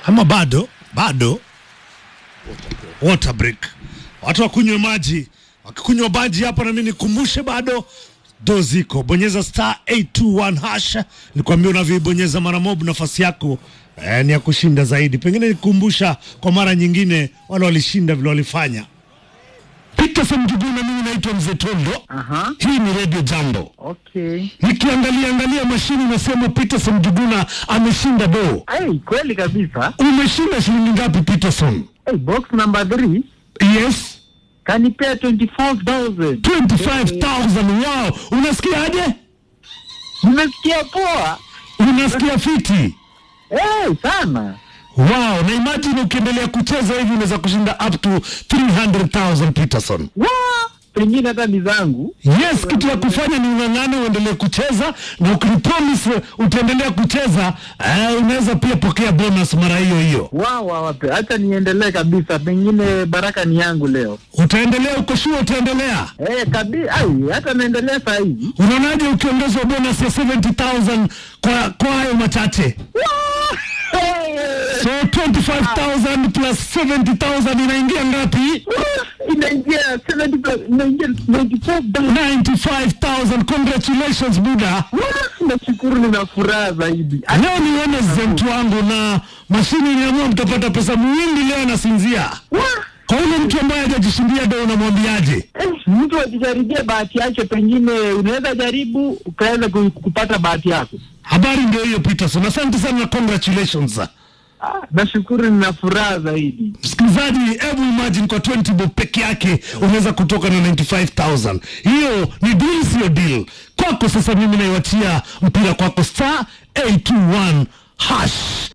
ama bado bado water break watu wakunywe maji wakikunywa maji hapa nami nikumbushe bado do ziko bonyeza star 821 hash nikwambia unavyoibonyeza mara mob nafasi yako eh, ni ya kushinda zaidi pengine nikukumbusha kwa mara nyingine wale walishinda vile walifanya Peterson Juguna mimi naitwa Mzee Tondo Aha, hii ni Radio Jambo okay. nikiangalia angalia mashini nasema Peterson Juguna ameshinda do Hey, kweli kabisa. umeshinda shilingi ngapi Peterson Hey, box number 3 yes kanipea 24000 25000 wow unasikiaje nimesikia poa. unasikia fiti Hey, sana. wow na imagine ukiendelea kucheza hivi unaweza kushinda up to 300000 Peterson Wa! Pengine hata ni zangu. yes kitu ya kufanya ni ung'ang'ane uendelee kucheza na ukinipromise utaendelea kucheza eh, unaweza pia pokea bonus mara hiyo hiyo Wa wa wape. Acha niendelee kabisa. Pengine baraka ni yangu leo. utaendelea uko sure utaendelea Eh, kabisa. Ai, hata naendelea saa hizi. unaonaje ukiongezwa bonus ya 70000 kwa kwa hayo machache Hey! so 25000 plus 70000 inaingia ngapi Inaingia 70 plus- inaingia 94 dollars. 95000 congratulations buda Wa! Nashukuru nina furaha zaidi. leo ni Wednesday mtu wangu na mashini iliamua mtapata pesa mwingi leo anasinzia Wa! kwa ule mtu ambaye hajajishindia do unamwambiaje Eh, mtu akijaribia bahati yake, pengine unaweza jaribu ukaweza ku- kupata bahati yako. habari ndio hiyo peterson asante sana na congratulations Ah, nashukuru, nina furaha zaidi. msikilizaji hebu imagine kwa 20 bob peke yake unaweza kutoka na 95000 hiyo ni deal sio deal kwako sasa mimi naiwachia mpira kwako star 821 hash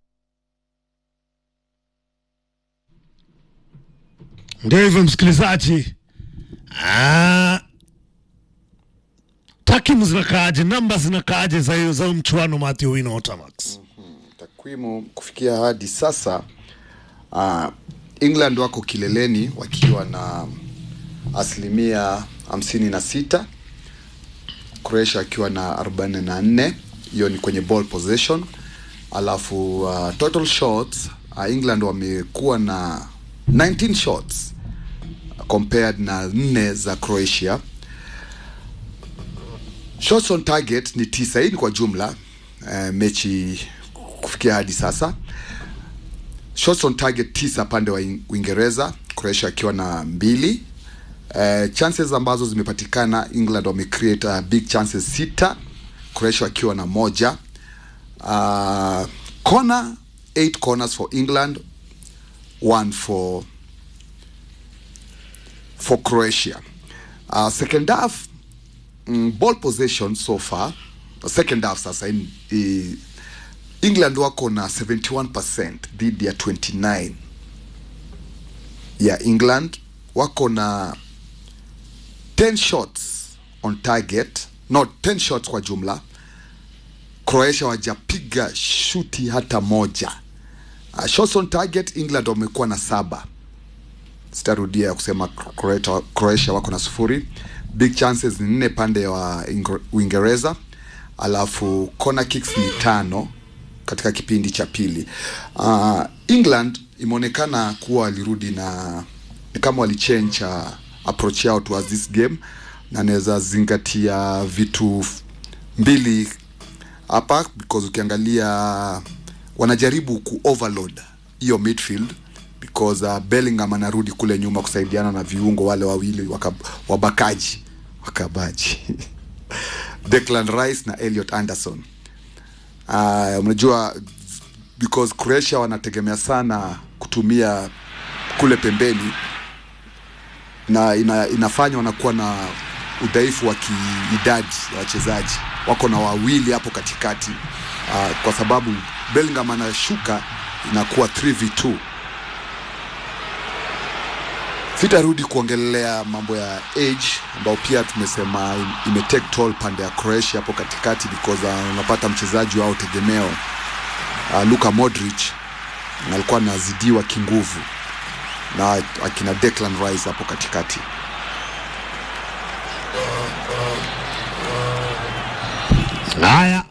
ndio hivyo msikilizaji ah, takimu zinakaaje namba zinakaaje za hiyo za huyu mchuano Matthew Wino Otamax takwimu kufikia hadi sasa uh, england wako kileleni wakiwa na asilimia hamsini na sita croatia akiwa na arobaini na nne hiyo ni kwenye ball possession alafu uh, total shots uh, england wamekuwa na 19 shots compared na nne za croatia shots on target ni tisa hii ni kwa jumla uh, mechi kufikia hadi sasa shots on target tisa pande wa In- uingereza croatia akiwa na mbili uh, chances ambazo zimepatikana england wamecreate uh, big chances sita croatia akiwa na moja uh, corner eight corners for england one for for croatia uh, second half mm, ball possession so far second half sasa in, i, england wako na 71 dhidi ya 29 ya england wako na 10 shots on target no 10 shots kwa jumla croatia wajapiga shuti hata moja uh, shots on target england wamekuwa na saba sitarudia kusema Croatia, croatia wako na sufuri big chances ni nne pande wa Ingr- uingereza alafu corner kicks ni tano katika kipindi cha pili uh, england imeonekana kuwa walirudi na ni kama walichange uh, approach yao towards this game na naweza zingatia vitu f- mbili hapa because ukiangalia wanajaribu ku overload hiyo midfield because uh, Bellingham anarudi kule nyuma kusaidiana na viungo wale wawili waka, wabakaji wakabaji Declan Rice na Elliot Anderson uh, unajua because Croatia wanategemea sana kutumia kule pembeni na ina, inafanya wanakuwa na udhaifu wa kiidadi ya wachezaji wako na wawili hapo katikati uh, kwa sababu Bellingham anashuka inakuwa 3v2 sitarudi kuongelea mambo ya age ambao pia tumesema im- imetake toll pande ya Croatia hapo katikati because uh, unapata mchezaji wao tegemeo uh, Luka Modric alikuwa anazidiwa kinguvu na akina Declan Rice hapo katikati. haya